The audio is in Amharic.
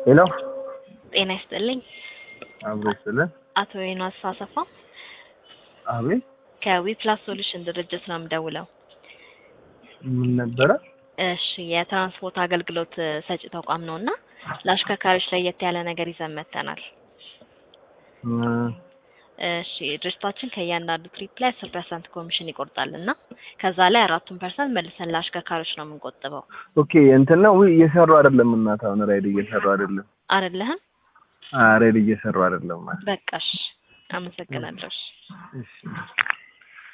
ሄሎ ጤና ይስጥልኝ። አብሮ ስለ አቶ ዮናስ አሰፋ አቤት ከዊፕላስ ሶሉሽን ድርጅት ነው የምደውለው። ምን ነበረ? እሺ የትራንስፖርት አገልግሎት ሰጪ ተቋም ነው እና ለአሽከርካሪዎች ለየት ያለ ነገር ይዘን መጥተናል። እ፣ እሺ ድርጅታችን ከእያንዳንዱ ትሪፕ ላይ አስር ፐርሰንት ኮሚሽን ይቆርጣል እና ከዛ ላይ አራቱን ፐርሰንት መልሰን ለአሽከርካሪዎች ነው የምንቆጥበው። ኦኬ እንትን ነው ውይ፣ እየሰሩ አይደለም። እናት አሁን ራይድ እየሰሩ አይደለም። አይደለህም? አ ራይድ እየሰሩ አይደለም ማለት በቃሽ። አመሰግናለሁ። እሺ። እሺ